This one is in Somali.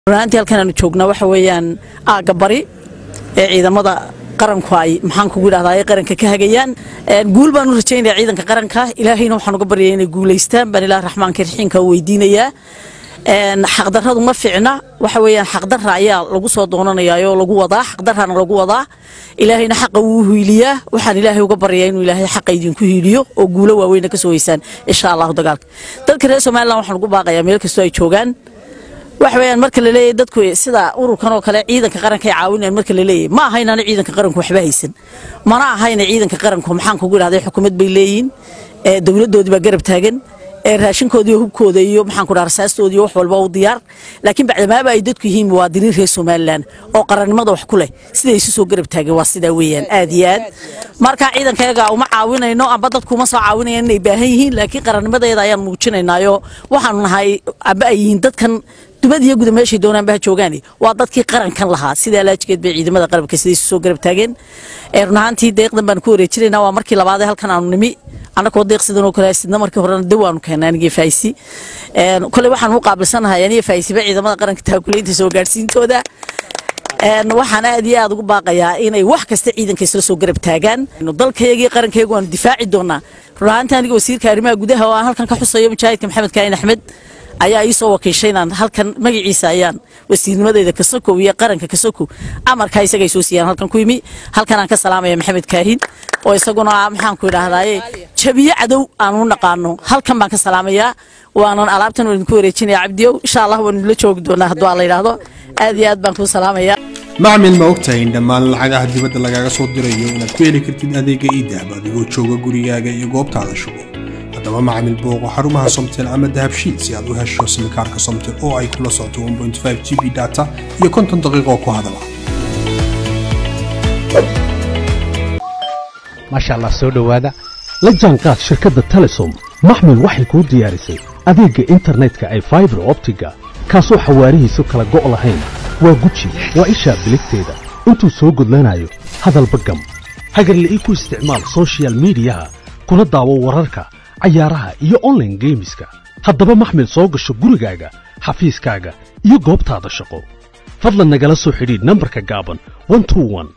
runaantii halkan aanu joognaa waxa weeyaan aagga bari ee ciidamada qaranku ay maxaan kugu idhahdaa ay qaranka ka hagayaan guul baan u rajaynaya ciidanka qaranka ilaahayna waxaan uga baryaya inay guulaystaan baan ilaah raxmaanka raxiimka u weydiinayaa xaqdarradu ma fiicna waxa weeyaan xaqdarra ayaa lagu soo doonanayaa oo lagu wadaa xaqdarrana lagu wadaa ilaahayna xaqa wuu hiiliyaa waxaan ilaahay uga baryayaa inuu ilaahay xaqa idinku hiiliyo oo guulo waaweyna ka soo weysaan insha allahu dagaalka dadka reer somaliland waxaan ugu baaqayaa meel kastoo ay joogaan waxa weeyaan marka la leeyahay dadku sida ururkan oo kale ciidanka qaranka ay caawinayaan marka la leeyahay ma aha inaanu ciidanka qaranku waxba haysan mana aha ina ciidanka qaranku maxaan kugu idhahday xukuumad bay leeyihiin dowladdoodii baa garab taagan raashinkoodii hubkooda iyo maxaan ku dhaha rasaastoodii wax walba u diyaar laakiin bacdamaaba ay dadku yihiin muwaadiniin reer somaliland oo qarannimada wax ku leh siday isu soo garab taageen waa sidaa weeyaan aad iyo aad marka ciidankayaga uma caawinayno amba dadku uma soo caawinayaan inay baahan yihiin laakiin qarannimadeeda ayaan muujinaynaayo waxaanu nahay amba ay yihiin dadkan dubad iyo guda meeshay doonaanba ha joogaan waa dadkii qarankan lahaa sidaa laajigeed bay ciidamada qarabka siday isu soo garab taageen run ahaantii deeqdan baan ku wareejinaynaa waa markii labaadee halkan aanu nimi annagoo deeq sidan oo kale sidna markii horena daw aanu keennay anigii faaysi kole waxaan u qaabilsanahay aniga faaysiba ciidamada qaranka taakulaynta soo gaadhsiintooda waxaan aad iyo aad ugu baaqayaa inay wax kasta ciidanka isla soo garab taagaan dalkayagii qarankayagu waanu difaaci doonaa run ahaantii aniga wasiirka arrimaha gudaha oo aan halkan ka xusayo mujaahidka maxamed kaahin axmed ayaa ii soo wakiishay inaan halkan magaciisa ayaan wasiirnimadeyda kasokow iyo qaranka kasokow amarkaa isagay soo siiyaan halkan ku yimi halkan aan ka salaamaya maxamed kaahin oo isaguna maxaan ku idhaahdaaye jabiye cadow aan u naqaano halkan baan ka salaamayaa waanan alaabtan waan idinku wareejinaya cabdiyow insha allah waan idinla joogi doonaa hadduu aan la yidhaahdo aad iyo aad baan kuu salaamayaa macmil ma ogtahay in dhammaan lacagaha dibadda lagaaga soo dirayo inaad ku heli kartid adeega iidahab adigoo jooga gurigaaga iyo goobtaada shugo haddaba macmil booqo xarumaha somtel ama dahabshiil si aad u hesho simikaarka somtel oo ay kula socoto g b data iyo konton daqiiqo ku hadala maasha allah soo dhowaada la jaanqaad shirkadda telesom maxmil waxay kuu diyaarisay adeegga internetka ay faibar optiga kaasoo xawaarihiisu kala go' lahayn waa guji waa ishaa biligteeda intuu soo gudlanayo hadalba gam hagarla'ii ku isticmaal sochial midiyaha kuna daawo wararka cayaaraha iyo onlaine geemiska haddaba maxmil soo gasho gurigaaga xafiiskaaga iyo goobtaada shaqo fadlan nagala soo xidhiidh nambarka gaaban